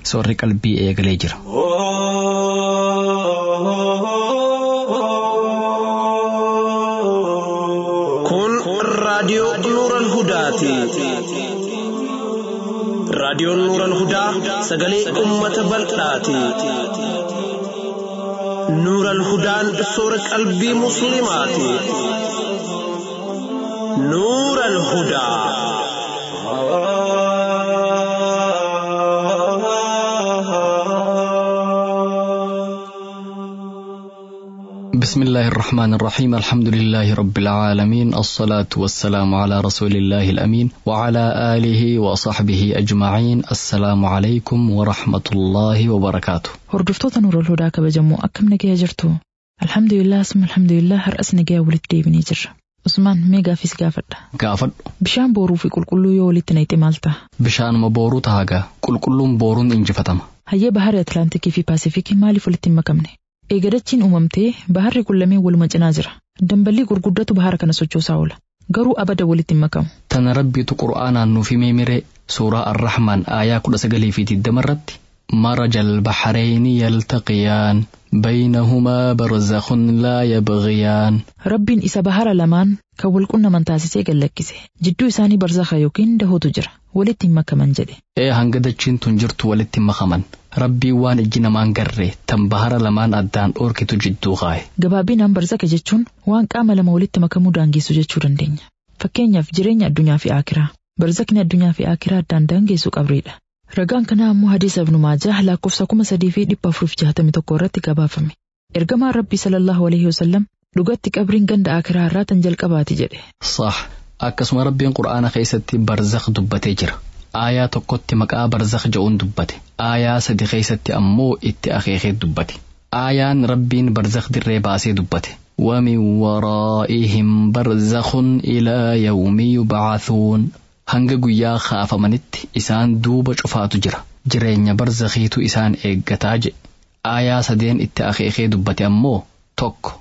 soorri qalbii eegalee jira. Kun raadiyoo Nuural Hudaati. Raadiyoon Nuural Hudaa sagalee uummata bal'aati. Nuural Hudaan soora qalbii Musliimaati. Nuural Hudaa. بسم الله الرحمن الرحيم الحمد لله رب العالمين الصلاة والسلام على رسول الله الأمين وعلى آله وصحبه أجمعين السلام عليكم ورحمة الله وبركاته Hordoftoota Nuurol Hudaa kabajamoo akkam nagaya jirtu? Alhamdulillah summa alhamdulillah har'as nagaya walitti deebinee jirra. Usmaan mee gaafis gaafadha. gaafadhu Bishaan booruu fi qulqulluu yoo walitti naqxe maal ta'a? bishaanuma booruu taagaa qulqulluun booruun injifatama Hayyee baharri Atlaantikii fi Paasifikii maaliif walitti hin makamne? Eegadachiin uumamtee baharri kun lameen waluma cinaa jira. Dambalii gurguddatu bahara kana sochoosaa oola. Garuu abada walitti hin makamu. tana rabbiitu qur'aanaan nuuf himee miree suuraa arrahmaan aayaa kudha sagalii fi digdama irratti مرج البحرين يلتقيان بينهما برزخ لا يبغيان Rabbiin isa bahara lamaan kan wal qunnaman taasisee gallakkise. Jidduu isaanii barzakha yookiin dahootu jira. Walitti hin makaman jedhe. ee hanga dachiin tun jirtu walitti hin makaman rabbiin waan ijji namaan garree tan bahara lamaan addaan dhoorkitu jidduu kaa'e Gabaabinaan barzakha jechuun waan qaama lama walitti makamuu daangeessu jechuu dandeenya. Fakkeenyaaf jireenya addunyaa fi aakiraa. Barzakni addunyaa fi aakiraa addaan daangeessu qabreedha. Ragaan kanaa ammoo hadiisa ibnu maajah lakkoofsa kuma sadii fi dhibba afurii fi jahatamii tokko irratti gabaafame. Ergamaan rabbii sallallahu alaihi wasallam dhugatti qabriin ganda aakiraa irraa tan jalqabaati jedhe. sah akkasuma rabbiin qur'aana keessatti barzakh dubbatee jira aayaa tokkotti maqaa barzakh jedhuun dubbate aayaa sadi keessatti ammoo itti akeekee dubbate aayaan rabbiin barzakh dirree baasee dubbate ومن ورائهم برزخ إلى يوم يبعثون hanga guyyaa kaafamanitti isaan duuba cufaatu jira jireenya barzakhiitu isaan eeggataa jedhe aayaa sadeen itti akeekee dubbate ammoo tokko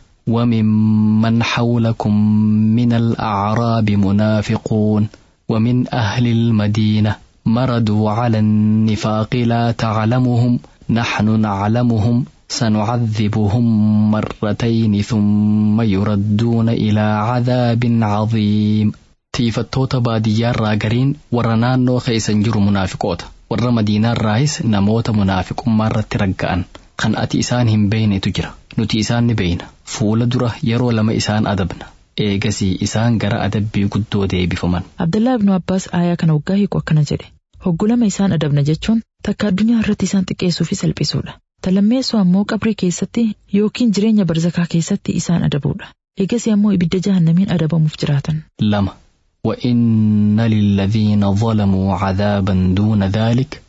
وممن حولكم من الأعراب منافقون ومن أهل المدينة مردوا على النفاق لا تعلمهم نحن نعلمهم سنعذبهم مرتين ثم يردون إلى عذاب عظيم tiifattoota baadiyyaarraa gariin warra naannoo keeysan jiru munaafiqoota warra madiinaarraayis namoota munaafiqummaa irratti ragga'an kan ati isaan hin beeynetu jira nuti isaan ni beeyna fuula dura yeroo lama isaan adabna eegasii isaan gara adabbii guddoo deebifaman Abdallaa ibnu Abbaas aayaa kana waggaa hiiku akkana jedhe. Hoggulama isaan adabna jechuun takka addunyaa irratti isaan xiqqeessuu fi salphisuudha. Talammeessoo ammoo qabrii keessatti yookiin jireenya barzakaa keessatti isaan adabuudha. Eegasii ammoo ibidda jahannamiin adabamuuf jiraatan. lama وإن للذين ظلموا عذابا دون ذلك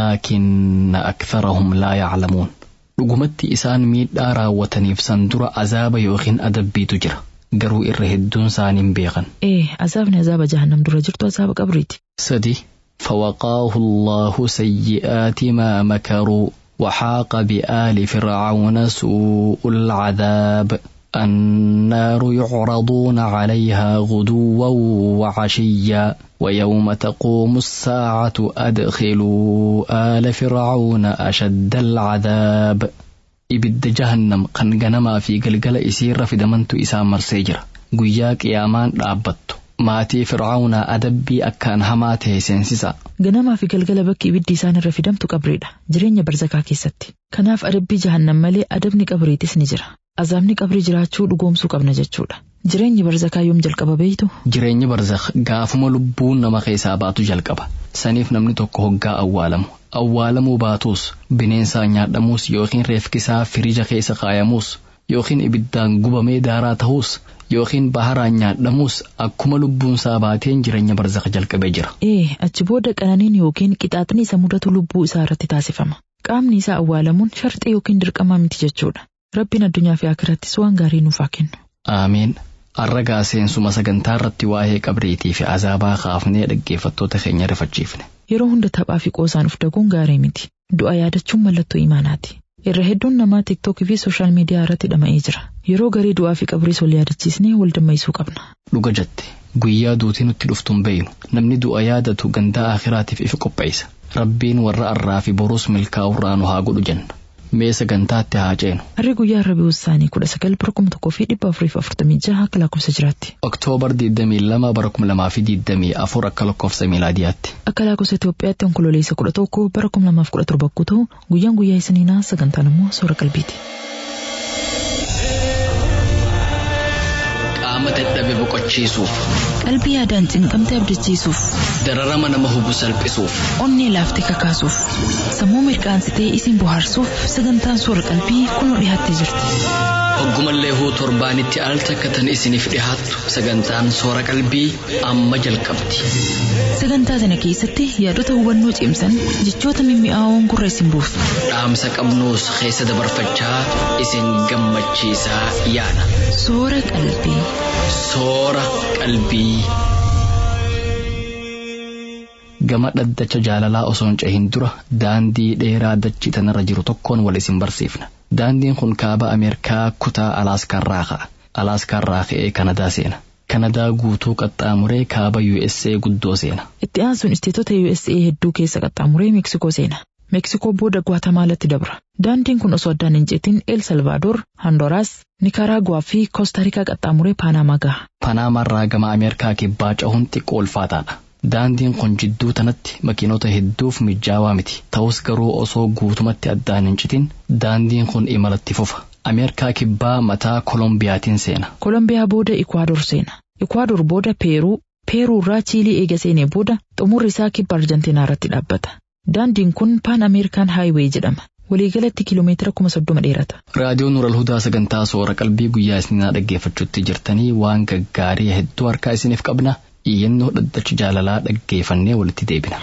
ولكن أكثرهم لا يعلمون dhugumatti isaan miidhaa raawwataniif san dura azaaba yookiin adabbiitu jira garuu irra hedduun isaaniin beekan Ee, azaabni azaaba jahannam dura jirtu azaaba qabriiti. سدي فوقاه الله سيئات ما مكروا وحاق بآل فرعون سوء العذاب النار يعرضون عليها غدوا وعشيا ويوم تقوم الساعة أدخلوا آل فرعون أشد العذاب ibidda jahannam kan ganamaa fi galgala isiirra fidamantu isaan marsee jira guyyaa qiyaamaan dhaabbattu maatii fircaunaa adabbii akkaan hamaa ta'e seensisa Ganamaa fi galgala bakki ibiddi isaan irra fidamtu qabriidha. Jireenya barzakaa keessatti. Kanaaf adabbii jahannam malee adabni qabriitis ni jira. Azaabni qabrii jiraachuu dhugoomsuu qabna jechuudha. Jireenyi barzakaa yoom jalqaba beeytu? jireenyi barzakh gaafuma lubbuun nama keessaa baatu jalqaba saniif namni tokko hoggaa awwaalamu awwaalamuu baatus bineensaan nyaadhamuus yookiin reefkisaa firija keessa kaayamuus yookiin ibiddaan gubamee daaraa ta'uus yookiin baharaan nyaadhamuus akkuma lubbuun isaa baateen jireenya barzakh jalqabee jira Ee, achi booda qananiin yookiin qixaaxni isa mudatu lubbuu isaa irratti taasifama. Qaamni isaa awwaalamuun sharxii yookiin dirqamaa miti jechuudha. Rabbiin addunyaa fi akirattis waan gaarii nuuf haa kennu. aamiin arragaa seensuma sagantaa irratti waa'ee qabriitii fi azaabaa kaafnee dhaggeeffattoota keenya rifachiifne Yeroo hunda taphaa fi qoosaan uf daguun gaarii miti. Du'a yaadachuun mallattoo imaanaati. Irra hedduun namaa tiiktookii fi sooshaal miidiyaa irratti dhama'ee jira. Yeroo garii du'aa fi qabriis wal yaadachiisnee wal dammaisuu qabna. dhuga jette guyyaa duutii nutti dhuftuun beeynu namni du'a yaadatu gandaa akhiraatiif ifa qopheessa rabbiin warra arraa fi boruus milkaa'urraa nu haa godhu jenna mee sagantaatti haa ceenu. Harri guyyaa Rabi'uu Saanii kudha sagal bara kuma tokkoo fi dhibba afurii fi afurtamii jaha akka lakkoofsa jiraatti. Oktoobar 22 bara 2024 akka lakkoofsa miilaadiyaatti. Akka lakkoofsa Itoophiyaatti onkololeessa kudha tokko bara kuma lamaaf kudha torba akkuu ta'u guyyaan guyyaa isiniinaa sagantaan immoo soora qalbiiti. Qaama dadhabe boqochiisuuf. Qalbii yaadaan cinqamte abdachiisuuf. Dararama nama hubu salphisuuf. Onnee laaftee kakaasuuf. Sammuu mirqaansitee isin bohaarsuuf sagantaan soora qalbii kunoo dhiyaattee jirti. Hoggumallee huu torbaanitti al takkatan isiniif dhihaattu sagantaan soora qalbii amma jalqabdi. Sagantaa sana keessatti yaadota hubannoo cimsan jechoota mimmi'aawoon gurra isin buusu. Dhaamsa qabnuus keessa dabarfachaa isin gammachiisaa yaada. Soora qalbii. Soora qalbii. Gama dhaddacha jaalalaa osoo hin cehin dura daandii dheeraa dachii tanarra jiru tokkoon wal isin barsiifna. Daandiin kun kaaba Ameerikaa kutaa Alaaskaan ka'a. Alaaskaan ka'ee Kanadaa seena. Kanadaa guutuu qaxxaamuree kaaba USA guddoo seena. Itti aansuun isteetota USA hedduu keessa qaxxaamuree Meeksikoo seena. Meeksikoo booda Gwaatamaalaatti dabra. Daandiin kun osoo addaan hin ceetin El Salvaadoor, Honduras, Nikaraaguwaa fi Koostarikaa qaxxaamuree Paanamaa gaha. Paanaamaarraa gama Ameerikaa kibbaa cahuun xiqqoo ulfaataadha. Daandiin kun jidduu tanatti makiinota hedduuf mijaawaa miti. Ta'us garuu osoo guutumatti addaan hin citin daandiin kun imalatti fufa. Ameerikaa kibbaa mataa Kolombiyaatiin seena. Kolombiyaa booda Ikwaador seena. Ikwaador booda Peeruu, Peeruu irraa Chiilii eega seenee booda xumurri isaa kibba Arjantiinaa irratti dhaabbata. Daandiin kun Paan Ameerikaan Haayiwee jedhama. Waliigalatti kiiloomeetira kuma soddoma dheerata. Raadiyoon Nural Hudaa sagantaa soora qalbii guyyaa isinaa dhaggeeffachuutti jirtanii waan gaggaarii hedduu harkaa isiniif qabna. Iyyannoo dhaddacha jaalalaa dhaggeeffannee walitti deebina.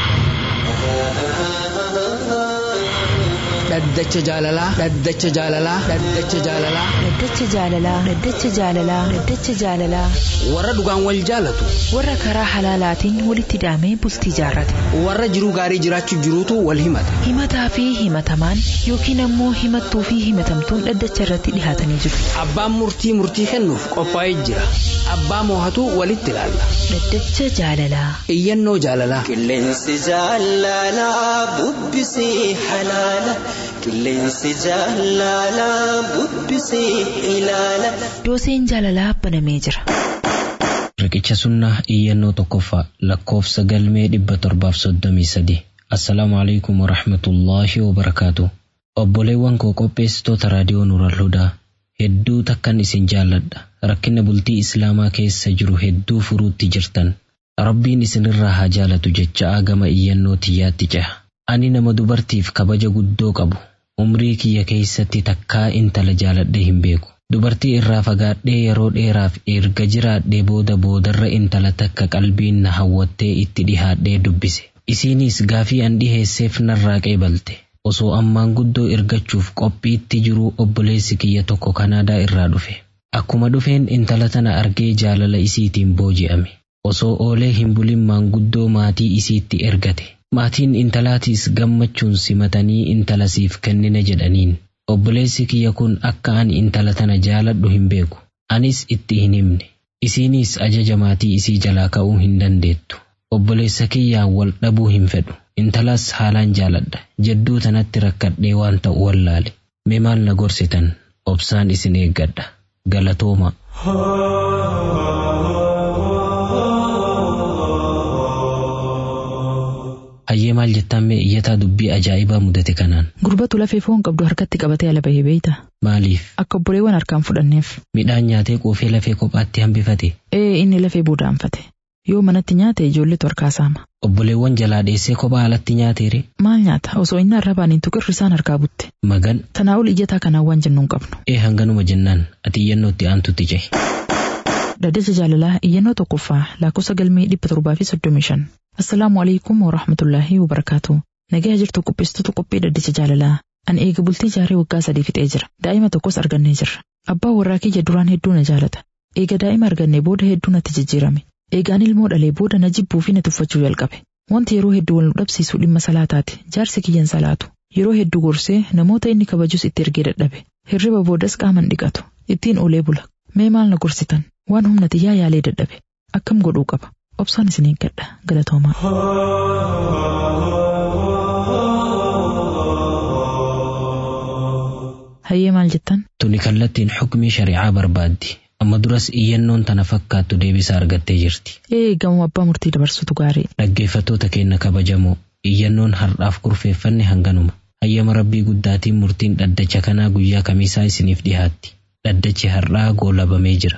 Dhaddacha jaalalaa. Dhaddacha jaalalaa. Dhaddacha jaalalaa. Dhaddacha jaalalaa. Dhaddacha jaalalaa. Dhaddacha jaalalaa. Warra dhugaan wal jaalatu. Warra karaa halaalaatiin walitti hidhamee bultii jaarrate. Warra jiruu gaarii jiraachuu jiruutu wal himata. Himataa fi himatamaan yookiin ammoo himattuu fi himatamtuun dhaddacha irratti dhihaatanii jiru. Abbaan murtii murtii kennuuf qophaa'ee jira. Abbaa moohatu walitti ilaalla. Dhaddacha jaalalaa. Iyyannoo jaalalaa. Qilleensi jaalalaa bubbisee halaala. Qilleensi jaalalaa bubbisee ilaala. Dooseen jaalalaa banamee jira. Riqicha sunnaa iyyannoo tokkoffaa lakkoofsa galmee dhibba torbaaf soddomii sadi. Assalaamu alaikum warahmatullaahi wabarakaatu. Obboleewwan koo qopheessitoota raadiyoo Nuural Hudaa hedduu takkan isin jaalladha. Rakkina bultii Islaamaa keessa jiru hedduu furuutti jirtan. Rabbiin isinirraa haa jaalatu jecha gama iyyannoo tiyyaatti ceha. Ani nama dubartiif kabaja guddoo qabu. Umrii kiyya keessatti takkaa intala jaaladhee hin beeku. Dubartii irraa fagaadhee yeroo dheeraaf erga jiraadhee booda boodarra intala takka qalbiin na hawwattee itti dhihaadhee dubbise. Isiinis gaafii an dhiheesseef narraa qeebalte. Osoo ammaan guddoo ergachuuf qophiitti jiruu obboleessi kiyya tokko Kanaadaa irraa dhufe. Akkuma dhufeen intala tana argee jaalala isiitiin booji'ame. Osoo oolee hin bulin maanguddoo maatii isiitti ergate. Maatiin intalaatiis gammachuun simatanii intala siif kennina jedhaniin. Obboleessi kiyya kun akka ani intala tana jaaladhu hin beeku. Anis itti hin himne. Isiinis ajaja maatii isii jalaa ka'uu hin dandeettu. Obboleessa kiyyaan wal dhabuu hin fedhu. Intalas haalaan jaaladha. Jedduu tanatti rakkadhee waan ta'u wallaale. Mee maal na gorsitan? Obsaan isin eeggadha. Galatooma. Hayyee maal jettaan mee iyyataa dubbii ajaa'ibaa mudate kanaan. Gurbatu lafee foon qabdu harkatti qabatee ala bahee beeyta. Maaliif? Akka obboleewwan harkaan fudhanneef. Midhaan nyaatee quufee lafee kophaatti hambifate. Ee inni lafee booda'anfate. Yoo manatti nyaate ijoolletu harkaa saama. Obboleewwan jalaa dheessee kophaa alatti nyaateere. Maal nyaata osoo inni arrabaan hin tuqirri isaan harkaa butte. Magan. Tanaa ol iyyataa kanaan waan jennu hin qabnu. Ee hanganuma jennaan ati iyyannoo itti aantutti cehi. Dhaddacha jaalalaa iyyannoo tokkoffaa lakkoofsa galmee dhibba torbaa fi soddomii shan. Assalaamu alaikum wa rahmatullaahi wa barakaatu. Nagaa jirtu qopheessitoota qophii dhaddacha jaalalaa. Ani eega bultii jaaree waggaa sadii fixee jira. Daa'ima tokkos argannee jirra. Abbaa warraa kiyya duraan hedduu na jaalata. Eega daa'ima argannee booda hedduu natti jijjiirame. Eegaan ilmoo dhalee booda na jibbuu fi na tuffachuu jalqabe. Wanti yeroo hedduu wal nu dhabsiisu dhimma salaataati. Jaarsi kiyyan salaatu. Yeroo hedduu gorsee namoota inni kabajus itti ergee dadhabe. Hirriba boodas qaaman dhiqatu. Ittiin olee bula. Mee maal na gorsitan? Waan humna xiyyaa yaalee dadhabe. akkam godhuu qaba obsaan isin eeggadha galatoomaa. Hayyee maal jettan? Tuni kallattiin xukmii shari'aa barbaaddi. Amma duras iyyannoon tana fakkaattu deebisa argattee jirti. Ee gamoo abbaa murtii dabarsutu gaarii. Dhaggeeffattoota keenya kabajamoo iyyannoon har'aaf kurfeeffanne hanganuma. Hayyama rabbii guddaatiin murtiin dhaddacha kanaa guyyaa kamiisaa isiniif dhihaatti. Dhaddachi har'aa goolabamee jira.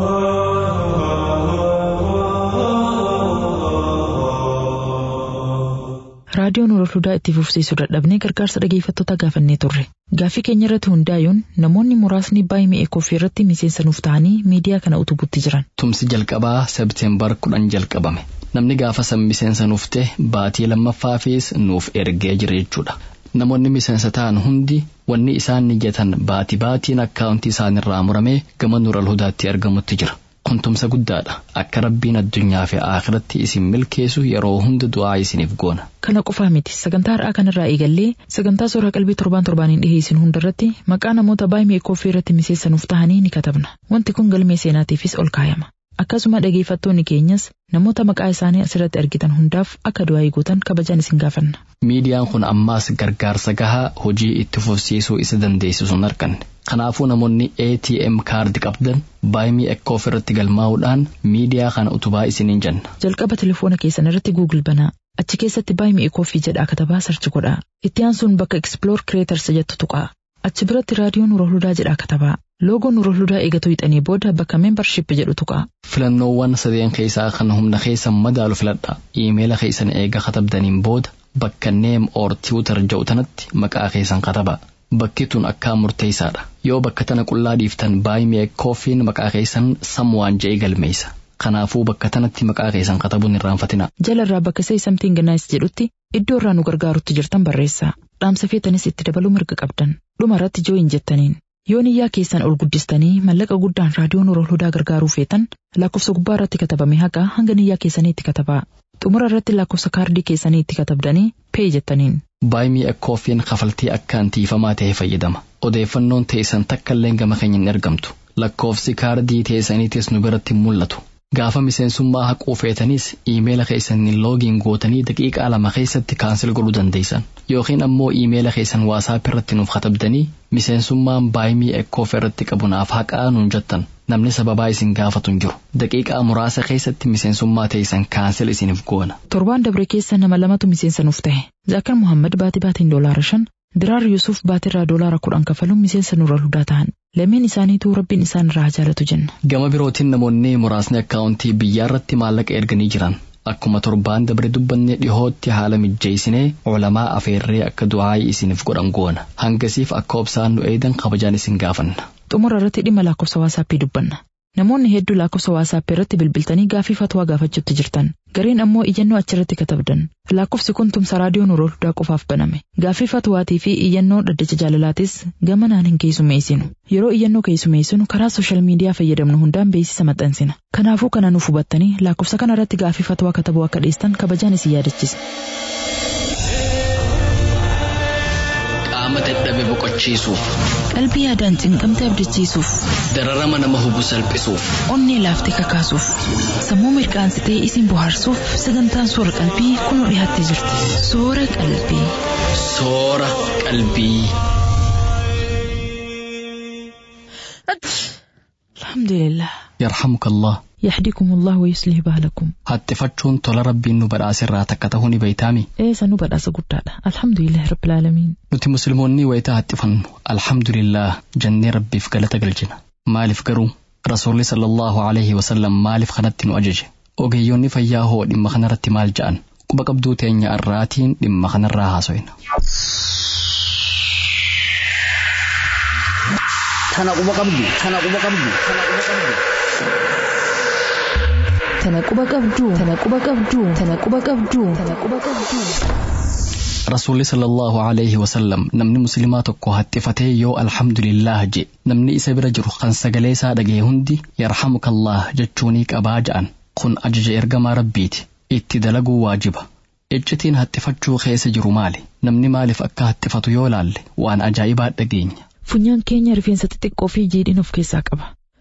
Raadiyoon Oroolhudaa itti fufsiisuu dadhabnee gargaarsa dhageeffattoota gaafannee turre. Gaaffii keenya irratti hundaa'uun namoonni muraasni baay'ee mi'ee koffii irratti miseensa nuuf ta'anii miidiyaa kana utubutti jiran. Tumsi jalqabaa Sebteembar kudhan jalqabame. Namni gaafa san miseensa nuuf ta'e baatii lammaffaafis nuuf ergee jira jechuudha. Namoonni miseensa ta'an hundi wanni isaan niyatan baatii baatiin akkaawuntii isaanirraa muramee gama Nuural Hudaatti argamutti jira. Kun tumsa guddaadha. Akka rabbiin addunyaa fi akhiratti isin milkeessu yeroo hunda du'aa isiniif goona. Kana qofaa miti sagantaa har'aa kanarraa eegallee sagantaa suuraa qalbii torbaan torbaaniin dhiheessin hundarratti maqaa namoota baay'ee koffii irratti miseensa nuuf ta'anii ni katabna. Wanti kun galmee seenaatiifis ol kaayama. Akkasuma dhageeffattoonni keenyas namoota maqaa isaanii asirratti argitan hundaaf akka du'aa gootan kabajaan isin gaafanna. Miidiyaan kun ammaas gargaarsa gahaa hojii itti fufsiisuu isa dandeessisu hin arganne. Kanaafuu namoonni ATM kaardi qabdan baay'ee ekkoof irratti galmaa'uudhaan miidiyaa kana utubaa isiniin jenna. Jalqaba telefoona keessan irratti Google banaa. Achi keessatti baay'ee koffii jedhaa katabaa sarchi godhaa. Itti aansuun bakka Explore Creators jettu tuqaa. Achi biratti raadiyoon Oroolhudaa jedhaa katabaa. Loogoon Oroolhudaa eegatoo hixanii booda bakka Membership jedhu tuqaa. Filannoowwan sadeen keessaa kan humna keessan madaalu filadhaa. Iimeela keessan eega katabdaniin booda bakka Neem or Tiwutar jedhu tanatti maqaa keessan katabaa. Bakki tun akkaan murteessaadha. Yoo bakka tana qullaa dhiiftan baay'ee koffiin maqaa keessan samwaan je'ee galmeessa. Kanaafuu bakka tanatti maqaa keessan katabuun irraanfatina. Jalarraa bakka Say Something Nice jedhutti iddoo irraa nu gargaarutti jirtan barreessaa. Dhaamsa feetanis itti dabaluu mirga qabdan. Dhuma irratti jooyin jettaniin. Yoo niyyaa keessan ol guddistanii mallaqa guddaan raadiyoon Oroolhudaa gargaaruu feetan lakkoofsa gubbaa irratti katabame haqa hanga niyyaa keessanii itti katabaa. Xumura irratti lakkoofsa kaardii keessanii itti katabdanii pee jettaniin. Baay'ee koffiin kafaltii akkaan tiifamaa ta'e fayyadama. Odeeffannoon teessan takka illee gama keenya hin ergamtu. Lakkoofsi kaardii teessaniitis nu biratti hin mul'atu. Gaafa miseensummaa haquu feetanis iimeela keessaniin loogiin gootanii daqiiqaa lama keessatti kaansel godhuu dandeessan. Yookiin ammoo iimeela keessan waasaap irratti nuuf katabdanii miseensummaan baay'ee ekkoof irratti qabu naaf haqaa nuun jettan. Namni sababaa isin gaafatu hin jiru. Daqiiqaa muraasa keessatti miseensummaa teessan kaansel isiniif goona. Torbaan dabre keessa nama lamatu miseensa nuuf ta'e. Zaakar Muhammad baatii baatiin doolaara shan, Diraar Yuusuf baatirraa doolaara kudhan kafaluun miseensa Nuural Hudaa ta'an. Lameen isaaniituu rabbiin isaan irraa jaalatu jenna. Gama birootiin namoonni muraasni akkaawuntii biyyaa irratti maallaqa erganii jiran. Akkuma torbaan dabre dubbanne dhihootti haala mijjeessinee olamaa afeerree akka du'aayii isiniif godhan goona. Hangasiif akka obsaan nu eedan kabajaan isin gaafanna. Xumura irratti dhimma lakkoofsa waasaappii dubbanna. Namoonni hedduu lakkoofsa waasaappii irratti bilbiltanii gaafii fatwaa gaafachuutti jirtan. Gariin ammoo iyyannoo achirratti katabdan. Lakkoofsi kun tumsa raadiyoon Oroolhudaa qofaaf baname. Gaafii fatwaatii fi iyyannoo dhaddacha jaalalaatis gamanaan hin keessummeessinu. Yeroo iyyannoo keessummeessinu karaa sooshaal miidiyaa fayyadamnu hundaan beeksisa maxxansina. Kanaafuu kana nuuf hubattanii lakkoofsa kana irratti gaafii fatwaa katabuu akka dhiistan kabajaan isin yaadachiisa. Qaama dadhabe boqochiisuuf. Qalbii yaadaan cinqamte abdachiisuuf. Dararama nama hubu salphisuuf. Onnee laaftee kakaasuuf. Sammuu mirqaansitee isin bohaarsuuf sagantaan soora qalbii kunoo dhiyaattee jirti. Soora qalbii. Soora qalbii. Alhamdulillah. Yarhamukallah. يحديكم الله ويصلح بالكم Hattifachuun tola rabbiin nu badhaasirraa takka ta'uu ni beeytaami. ee sanuu badhaasa guddaadha alhamdulillahi rabbil aalamiin Nuti musliimoonni wayitaa hattifannu alhamdulillah jennee rabbiif galata galchina. Maaliif garuu rasuulli sallallahu alaihi wasallam maaliif kanatti nu ajaje? Ogeeyyoonni fayyaa hoo dhimma kanarratti maal ja'an? Quba qabduu teenya irraatiin dhimma kanarraa haaso'ina. Tana quba qabdu. Tana quba qabdu. Tana quba qabdu. Tana quba qabdu. Tana quba qabdu. Tana quba qabdu. Tana quba qabdu. Rasuulli sallallahu alaihi wasallam namni musliimaa tokko hattifatee yoo alhamdulillah je namni isa bira jiru kan sagalee isaa dhaga'e hundi yarhamukallah jechuunii qabaa ja'an kun ajaja ergamaa rabbiiti itti dalaguu waajiba. Iccitiin hattifachuu keessa jiru maali? Namni maaliif akka hattifatu yoo laalle waan ajaa'ibaa dhageenya. funyaan keenya rifeensa xixiqqoo fi jiidhin of keessaa qaba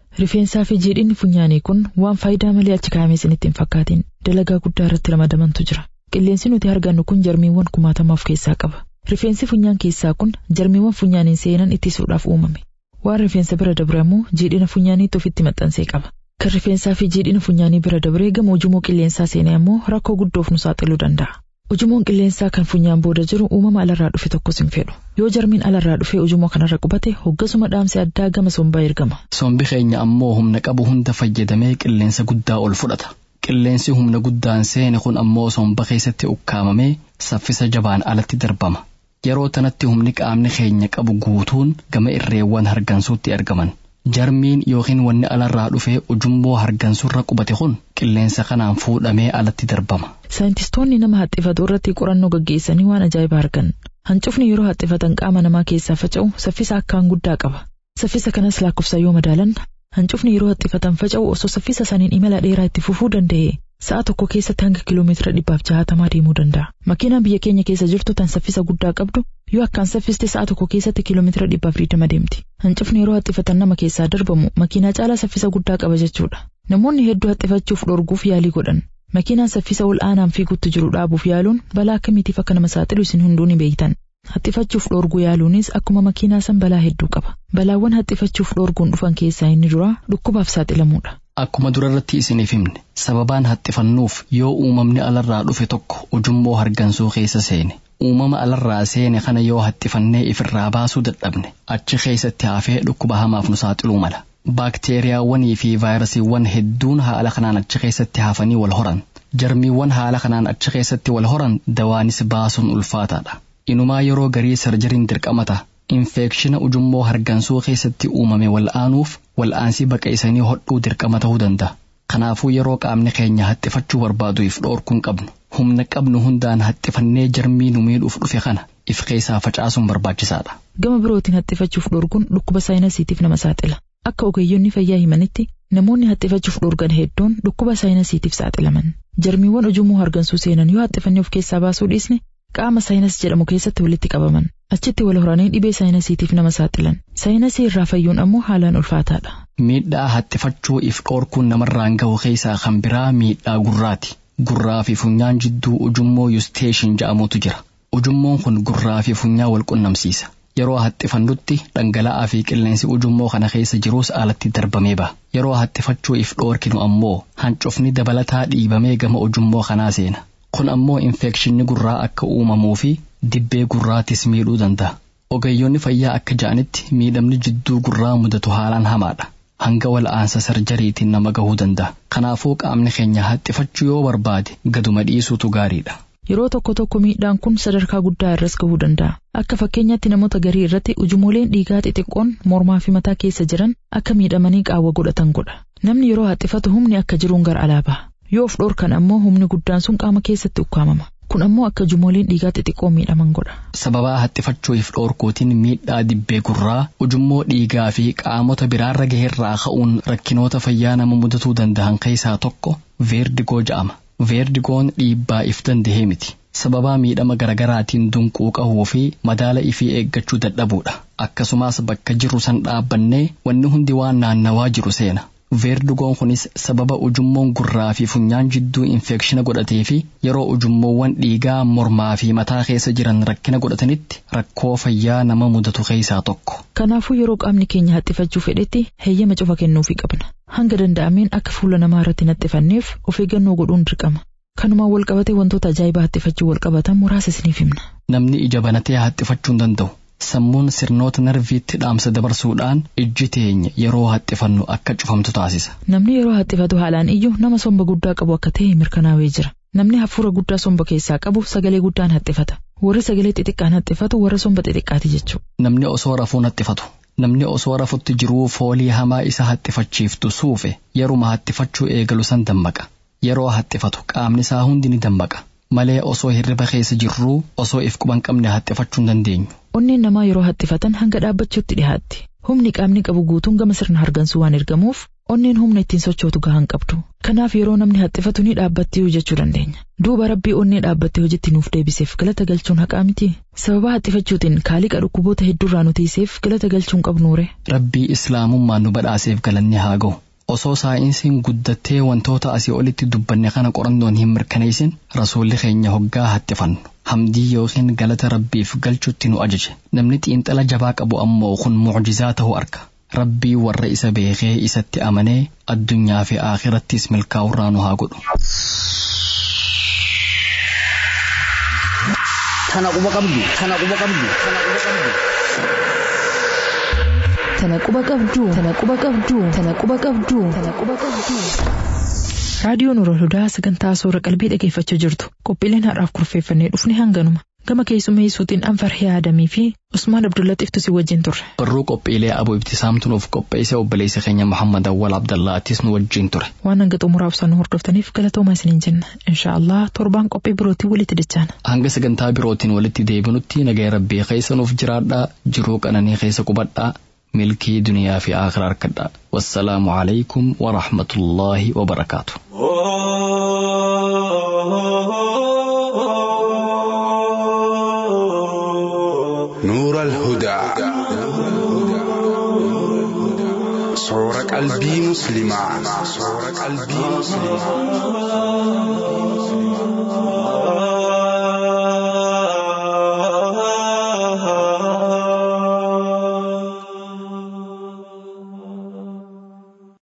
Rifeensaa fi jiidhinni funyaanii kun waan faayidaa malee achi kaa'amee isinitti hin fakkaatin dalagaa guddaa irratti ramadamantu jira. Qilleensi nuti argannu kun jarmiiwwan kumaatama of keessaa qaba. Rifeensi funyaan keessaa kun jarmiiwwan funyaaniin seenan ittisuudhaaf uumame. Waan rifeensa bira dabre immoo jiidhina funyaaniitti ofitti maxxansee qaba. Kan rifeensaa fi jiidhina funyaanii bira dabree gama ujummoo qilleensaa seenee immoo rakkoo guddoof nu saaxiluu danda'a. Ujummoon qilleensaa kan funyaan booda jiru uumama alarraa dhufe tokkos hin fedhu. Yoo jarmiin alarraa dhufee ujummoo kanarra qubate hoggasuma dhaamsi addaa gama sombaa ergama. Sombi keenya ammoo humna qabu hunda fayyadamee qilleensa guddaa ol fudhata. Qilleensi humna guddaan seene kun ammoo somba keessatti ukkaamamee saffisa jabaan alatti darbama. Yeroo tanatti humni qaamni keenya qabu guutuun gama irreewwan hargansuutti argaman. Jarmiin yookiin wanni alarraa dhufee ujummoo hargansurra qubate kun qilleensa kanaan fuudhamee alatti darbama. Saayintistoonni nama haxxifatu irratti qorannoo gaggeessanii waan ajaa'ibaa argan. Hancufni yeroo haxxifatan qaama namaa keessaa faca'u saffisa akkaan guddaa qaba. Saffisa kanas lakkoofsa yoo madaalan hancufni yeroo haxxifatan faca'u osoo saffisa saniin imala dheeraa itti fufuu danda'e sa'a tokko keessatti hanga kiiloomeetira dhibbaaf jaatamaa deemuu danda'a. Makiinaan biyya keenya keessa jirtu tan saffisa guddaa qabdu yoo akkaan saffiste sa'a tokko keessatti kiiloomeetira dhibbaaf digdama deemti. Hancufni yeroo haxxifatan nama keessaa darbamu makiinaa caalaa saffisa guddaa qaba jechuudha. Namoonni hedduu haxxifachuuf dhorguuf yaalii godhan. Makiinaan saffisa ol aanaan fiigutti jiru dhaabuuf yaaluun balaa akkamiitiif akka nama saaxilu isin hunduu ni beektan. Haxxifachuuf dhorguu yaaluunis akkuma makiinaa san balaa hedduu qaba. Balaawwan haxxifachuuf dhorguun dhufan keessaa inni duraa dhukkubaaf saaxilamuudha. Akkuma durarratti isiniif himne sababaan haxxifannuuf yoo uumamni alarraa dhufe tokko ujummoo hargansuu keessa seene uumama alarraa seene kana yoo haxxifannee ifirraa baasuu dadhabne achi keessatti hafee dhukkuba hamaaf nu saaxiluu mala. Baakteeriyaawwanii fi vaayirasiiwwan hedduun haala kanaan achi keessatti hafanii wal horan. Jarmiiwwan haala kanaan achi keessatti wal horan dawaanis baasuun ulfaataadha. Inumaa yeroo garii sarjariin dirqamata. Infeekshina ujummoo hargansuu keessatti uumame wal'aanuuf wal'aansii baqaqsanii hodhuu dirqama ta'uu danda'a. Kanaafuu yeroo qaamni keenya haxxifachuu barbaaduuf dhoorkuun qabnu. Humna qabnu hundaan haxxifannee jarmii nu miidhuuf dhufe kana if keessaa facaasuun barbaachisaadha. Gama birootiin haxxifachuuf dhorkuun dhukkuba saayinasiitiif nama saaxila. Akka ogeeyyonni fayyaa himanitti namoonni haxxifachuuf dhorgan hedduun dhukkuba saayinasiitiif saaxilaman. Jarmiiwwan ujummoo hargansuu seenan yoo haxxifannee of keessaa baasuu dhiisne qaama saayinas jedhamu keessatti walitti qabaman. Achitti wal horanii dhibee saayinasiitiif nama saaxilan. Saayinasii irraa fayyuun ammoo haalaan ulfaataadha. Miidhaa haxxifachuu if dhoorkuun namarraan gahu keessaa kan biraa miidhaa gurraati. Gurraa fi funyaan jidduu ujummoo yusteeshin jedhamutu jira. Ujummoon kun gurraa fi funyaa wal qunnamsiisa. Yeroo haxxifannutti dhangala'aa fi qilleensi ujummoo kana keessa jirus alatti darbamee ba'a. Yeroo haxxifachuu if dhoorkinu ammoo hancufni dabalataa dhiibamee gama ujummoo kanaa seena. Kun ammoo infekshinni gurraa akka uumamuu fi dibbee gurraatis miidhuu danda'a. Ogeeyyoonni fayyaa akka ja'anitti miidhamni jidduu gurraa mudatu haalaan hamaadha. Hanga wal'aansa sarjariitiin nama gahuu danda'a. Kanaafuu qaamni keenya haxxifachuu yoo barbaade gaduma dhiisuutu gaariidha. Yeroo tokko tokko miidhaan kun sadarkaa guddaa irras gahuu danda'a. Akka fakkeenyaatti namoota garii irratti ujumooleen dhiigaa xixiqqoon mormaa fi mataa keessa jiran akka miidhamanii qaawwa godhatan godha. Namni yeroo haxxifatu humni akka jiruun gara alaa baha. Yoo of dhoorkan ammoo humni guddaan sun qaama keessatti ukkaamama. Kun ammoo akka ujumooleen dhiigaa xixiqqoo miidhaman godha. Sababaa haxxifachuuf dhoorkuutiin miidhaa dibbee gurraa ujummoo dhiigaa fi qaamota biraarra gaheerraa ka'uun rakkinoota fayyaa nama mudatuu danda'an keessaa tokko veerdigoo jedhama. Veerdigoon dhiibbaa if dandahee miti. Sababaa miidhama garaagaraatiin dunquu qahuu fi madaala ifii eeggachuu dadhabuudha. Akkasumas bakka jirru san dhaabbannee wanni hundi waan naannawaa jiru seena. Veerdigoon kunis sababa ujummoon gurraa fi funyaan jidduu infeekshina godhatee fi yeroo ujummoowwan dhiigaa mormaa fi mataa keessa jiran rakkina godhatanitti rakkoo fayyaa nama mudatu keessaa tokko. Kanaafuu yeroo qaamni keenya haxxifachuu fedhetti heeyyama cufa kennuufii qabna. Hanga danda'ameen akka fuula namaa irratti haxxifanneef of eeggannoo godhuun dirqama. Kanumaan wal qabatee wantoota ajaa'ibaa haxxifachuu wal qabatan muraasa isiniif himna. Namni ija banatee haxxifachuu hin danda'u. Sammuun sirnoota narviitti dhaamsa dabarsuudhaan ijji teenya yeroo haxxifannu akka cufamtu taasisa. Namni yeroo haxxifatu haalaan iyyuu nama somba guddaa qabu akka ta'e mirkanaa'ee jira. Namni hafuura guddaa somba keessaa qabu sagalee guddaan haxxifata. Warri sagalee xixiqqaan haxxifatu warra somba xixiqqaati jechuudha. Namni osoo rafuun haxxifatu. Namni osoo rafutti jiruu foolii hamaa isa haxxifachiiftu suufe yeruma haxxifachuu eegalu san dammaqa. Yeroo haxxifatu qaamni isaa hundi ni dammaqa. Malee osoo hirriba keessa jirruu osoo if quban qabne haxxifachuu hin dandeenyu. Onneen namaa yeroo haxxifatan hanga dhaabbachuutti dhiyaatti. Humni qaamni qabu guutuun gama sirna hargansuu waan ergamuuf onneen humna ittiin sochootu gahan qabdu. Kanaaf yeroo namni haxxifatu ni dhaabbatti jechuu dandeenya. Duuba rabbii onnee dhaabbattee hojiitti nuuf deebiseef galata galchuun haqaa miti. Sababa haxxifachuutiin kaaliqa dhukkuboota hedduurraa nu tiiseef galata galchuun qabnuure. Rabbii islaamummaan nu badhaaseef galanni haa ga'u. Osoo saayinsiin guddattee wantoota asii olitti dubbanne kana qorannoon hin mirkaneessin rasuulli keenya hoggaa haxxifannu. Hamdii yookiin galata rabbiif galchutti nu ajaje. Namni xiinxala jabaa qabu ammoo kun mucjizaa ta'uu arga. Rabbii warra isa beekee isatti amanee addunyaa fi aakirattis milkaa'urraa nu haa godhu. Tana quba qabdu. Tana quba qabdu. Tana quba qabdu. Tana quba qabdu. Tana quba qabdu. Tana quba qabdu. Tana quba qabdu. Raadiyoon Nuurul Hudaa sagantaa soora qalbii dhageeffachaa jirtu. Qophiileen har'aaf kurfeeffannee dhufne hanganuma. Gama keessummeessuutiin Anfarhee Adamii fi Usmaan Abdullaxiiftu si wajjin turre. Barruu qophiilee aboo ibtisaamtu nuuf qopheesse obboleessa keenya Muhammad Awwal Abdallaatis nu wajjin ture. Waan hanga xumuraa ibsaan nu hordoftaniif galatoomaa isiniin jenna. Inshaallah torbaan qophii birootiin walitti dachaana. Hanga sagantaa birootiin walitti deebinutti nagaya rabbii keessa nuuf jiraadhaa jiruu qananii keessa qubadhaa milkii duniyaa fi aakhira harkadhaa. Wassalaamu alaikum wa rahmatullaahi wa barakaatu. نور الهدى صور قلبي مسلما صور قلبي مسلما